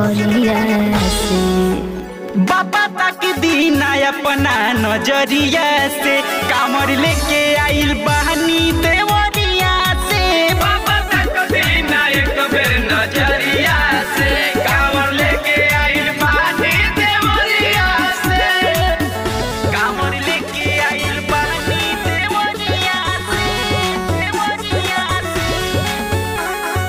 सहरिया से बाबा तक दीना अपना नजरिया से कामर लेके आइल बहनी देवरिया से बाबा तक दीना एक बेर नजरिया से कामर लेके आइल बहनी देवरिया से कामर लेके आइल बहनी देवरिया से देवरिया से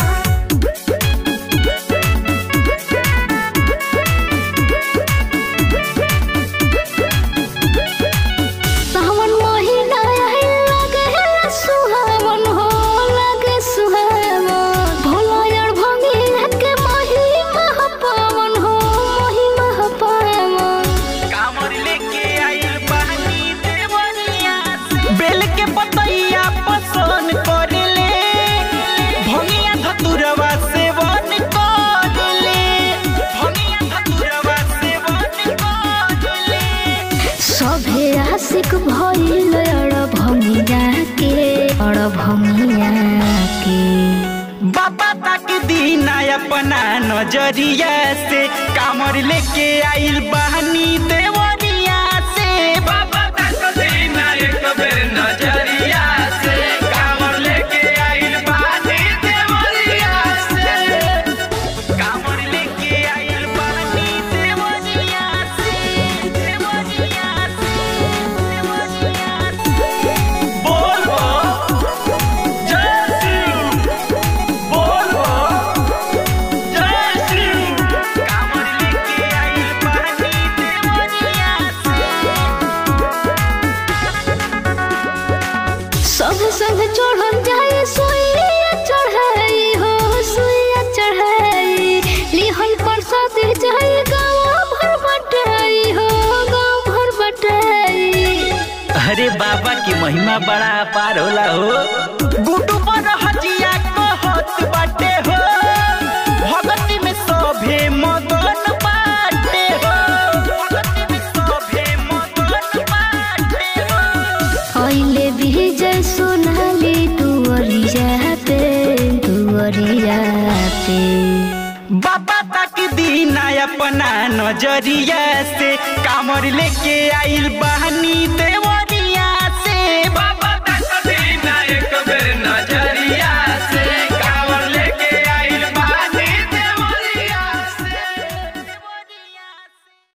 सावन महीना आइल लगे सुहावन हो लगे सुहावन भोला यार भंगी के महिमा पावन हो महिमा पावन कामर लेके आइल बहनी देवरिया से। बेल के पतैया पसंद करेले भंगिया धतुरवा सेवन करेले भंगिया धतुरवा सेवन करेले सभे आशिक भइल अड़ भंगिया के अड़ भंगिया के बाबा तक दीना अपना नजरिया से कामर लेके आइल बहनी देवरिया से बाबा तक दीना एक बेर नजरिया से कामर लेके आइल बहनी देवरिया से कामर लेके आइल बहनी देवरिया से देवरिया से देवरिया से बोलो जय शिव बोलो जय शिव कामर लेके आइल बहनी देवरिया सब संग चढ़ल जाए सुइया चढ़ाई हो सुइया चढ़ाई लिहल प्रसाद जाए गाँव भर बटाई हो गाँव भर बटाई अरे बाबा की महिमा बड़ा अपार होला हो गुडू पर हजिया कहत बाटे हो भगती में सभे मगन बाटे हो भगती में सभे मगन बाटे हो अइले विजय सोनाली दुअरिया पे दुअरिया पे बाबा तक दीना अपना नजरिया से कामर लेके आइल बहनी देव